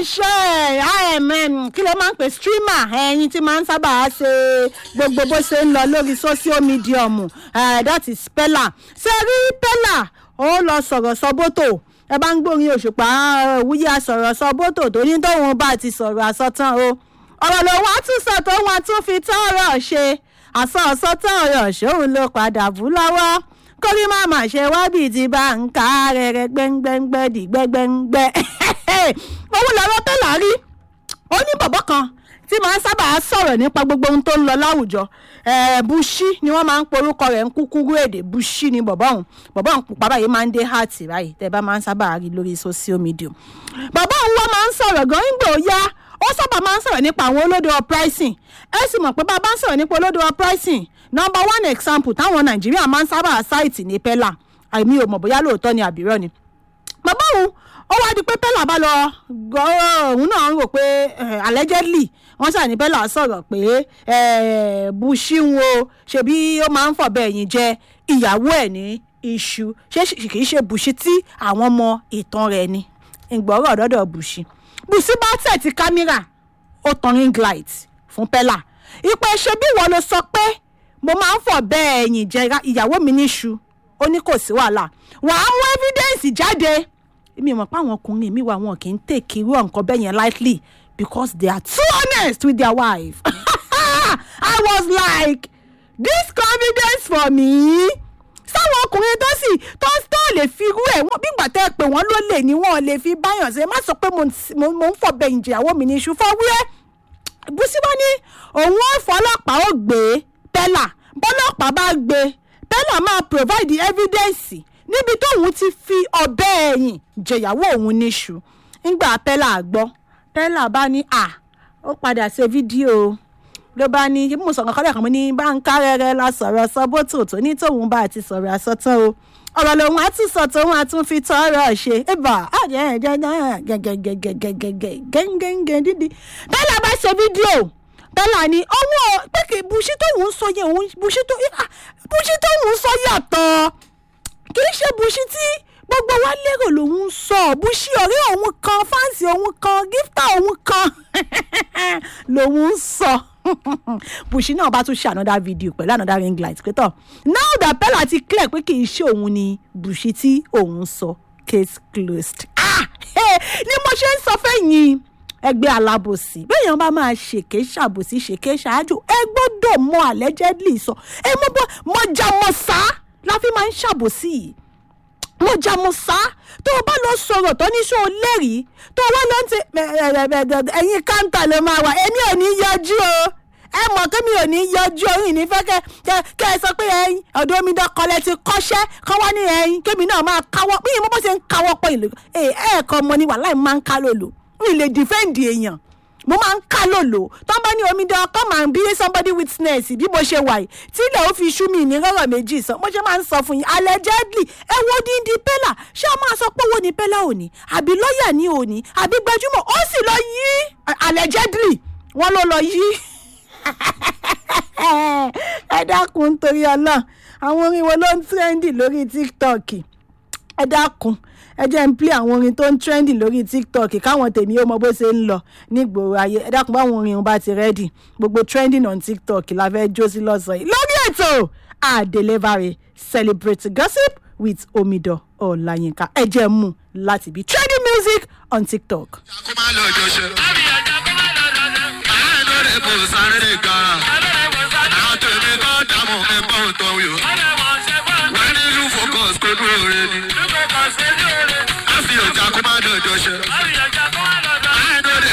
iléeṣẹ́ imm kí ló máa ń pè streamer ẹyin tí máa ń sábà ṣe gbogbo bó ṣe ń lọ lórí social medium eh, that is pella ṣe rí pella ó lọ sọ̀rọ̀ sọ́bótò ẹ bá ń gbórin òṣùpá òwúyẹ àsọ̀rọ̀ sọ́bótò tó ní tóun bá ti sọ̀rọ̀ àsọtán o ọ̀rọ̀ lòun á tún sọ tó wọn tún fi tán ọ̀rọ̀ ṣe àsọ ọ̀sọ́tán ọ̀rọ̀ ṣòun ló padà bú lọ́wọ́ kórí má má ṣe wá bíi ti bá ń ká rẹ̀rẹ̀ gbẹ́ngbẹ́ngbẹ́ dì gbẹ́gbẹ́ngbẹ́ òun lọ́rọ́ pẹ́lá rí ó ní bọ̀bọ̀ kan tí máa ń sábà sọ̀rọ̀ nípa gbogbo ohun tó ń lọ láwùjọ bushi ni wọ́n máa ń porúkọ rẹ̀ ń kúkúrú èdè bushi ni bọ̀bọ̀ ọ̀hún bọ̀bọ̀ ọ̀hún pupa báyìí máa ń dé heart báyìí tẹ́ bá máa ń sábà rí lórí social media bọ̀bọ̀ ọ̀hún wọ́n máa ń sọ̀rọ̀ gan ń gbò yá ó sábà máa ń sọ̀rọ̀ nípa àwọn olódò pricing ẹ sì mọ̀ pé bá a bá ń sọ̀rọ̀ nípa olódò pricing number one example táwọn nàìjíríà máa ń sábà ṣáìtì ní pella àìmí ò mọ̀ bóyá lóòótọ́ ni àbírọ́ ni bàbá òun ó wá di pé pella bá lọ òun náà ń rò pé allegedly wọ́n ṣàní pella sọ̀rọ̀ pé bushi ń wo ṣebí ó máa ń fọ̀bẹ ẹ̀yìn jẹ ìyàwó ẹ̀ ní iṣu ṣé kìí ṣe bushi tí àwọn ọmọ ìtàn rẹ̀ ni ìgbọ́rọ̀ ọ̀dọ́dọ̀ bushi bushi bá tẹ̀ ti kámẹ́rà ó tan ring light fún pella ìpè ṣe bí wọ́n lọ sọ pé mo máa ń fọ̀ bẹ́ẹ̀ ẹ̀yìn jẹ ìyàwó mi níṣu ó ní kò sí wàhálà wàá mú evidence jáde mi mọ̀ pé àwọn ọkùnrin mi wà wọn kì í take irú nǹkan bẹ́ẹ̀ yẹn lightly because they are too honest with their wife I was like this confidence for me sáwọn ọkùnrin tó sì tó tó lè fi irú ẹ̀ wọ́n bí gbàtẹ́ pé wọ́n ló lè ní wọ́n lè fi báyàn ṣe má sọ pé mo ń fọ̀ bẹ́ẹ̀ ẹ̀yìn jẹ ìyàwó mi níṣu fọwúrẹ́ bùsíbọ́ ní òun ò fọlọ́pàá ó gbé pẹ́là bọ́lọ́pàá bá gbé pẹ́là máa provide evidence níbi tóun ti fi ọbẹ̀ ẹ̀yìn jẹ̀yàwó òun níṣu ńgbà pẹ́là gbọ́ pẹ́là bá ní à ó padà ṣe fídíò ló bá ní mo sọ̀rọ̀ kọ́lẹ̀ kan mo ní bá ń ká rẹ́rẹ́ la sọ̀rọ̀ sọ́bótò tó ní tóun bá ti sọ̀rọ̀ àsọtán o ọ̀rọ̀ lòun á tún sọ tóun á tún fi tọ́rọ̀ ṣe ẹ̀bà gẹ́gẹ́gẹ́gẹ́gẹ́gẹ́gẹ́gẹ́ dídí pẹ́là bá ṣe fídíò bẹ́là ni ọwọ́ pé kì í buṣí tóun ń sọ yẹn òun buṣí tó buṣí tóun ń sọ yàtọ̀ kì í ṣe buṣí tí gbogbo wa lérò lòun ń sọ buṣí ọ̀rẹ́ òun kan fáǹsì òun kan gíftà òun kan lòun ń sọ buṣí náà bá tún ṣe another video pẹ̀lú another ring light pé tọ̀ now that bella ti clear pé kì í ṣe òun ni buṣí tí òun sọ case closed ah ni mo ṣe ń sọ fẹ́yìn ẹgbẹ́ alábòsí bẹ́ẹ̀yàn bá máa ṣèké ṣàbòsí ṣèké ṣáájú ẹ gbọ́dọ̀ mọ allegedly sọ ẹ mọ bọ́ mọjà mọ sá la fi máa ń ṣàbòsí mọjà mọ sá tó o bá lọ sọ̀rọ̀ tó ní sọ lẹ́rìí tó o wá lọ ń tẹ ẹ̀yin káńtà lè máa wà èmi ò ní yọjú o ẹ mọ̀ kí mi ò ní yọjú orin ní fẹ́ kẹ́ ẹ sọ pé ẹyin ọ̀dọ́ omi dọ́kọlẹ̀ ti kọ́ṣẹ́ kọ́ wá ní ẹyin kémi náà máa káwọ́ bí mo bá ṣe ń káwọ́ pọ̀ ìlú ẹ̀ẹ́kọ́ mọ ni wàhálà máa ń ká lòlò mi lè dìfẹ́ǹdì èèyàn mo máa ń ká lòlò tó bá ní omidan come and be somebody witness bí mo ṣe wà yìí tí ilẹ̀ ó fi ṣú mi ní rọ́rọ̀ méjì sọ mo ṣe máa ń sọ fún yín allegedly ẹ wo díndín pẹ́là ṣé a máa sọ pé owó ni pẹ́là òní àbí lọ́ọ̀yà ní òní àbí gbajúmọ̀ ó sì lọ yí allegedly wọ́n ló lọ yí ẹ dákun nítorí ọlọ́run àwọn orin wo ló ń trendy lórí tiktok ẹ dákun ẹ jẹ́ ń play àwọn orin tó ń trendy lórí tiktok káwọn tèmi ó mọ bó ṣe ń lọ nígboro ayé ẹ dákun báwọn orin bá ti ready gbogbo trending on tiktok la fẹ́ jó sí lọ́sàn-án yìí lórí ètò àdélébàrè celebrate gossip with omidan ọláyínká ẹ jẹ́ mú láti bí trending music on tiktok. kó má lọ jọṣẹ. àánú rẹ̀ kò sáré gan-an. àwọn tèmi kọ́ dààmú mi bọ́ ń tọ́ wí o. wọ́n ní ìlú focus kó dúró rẹ ni. a fi ọjà kó má lọ jọṣẹ.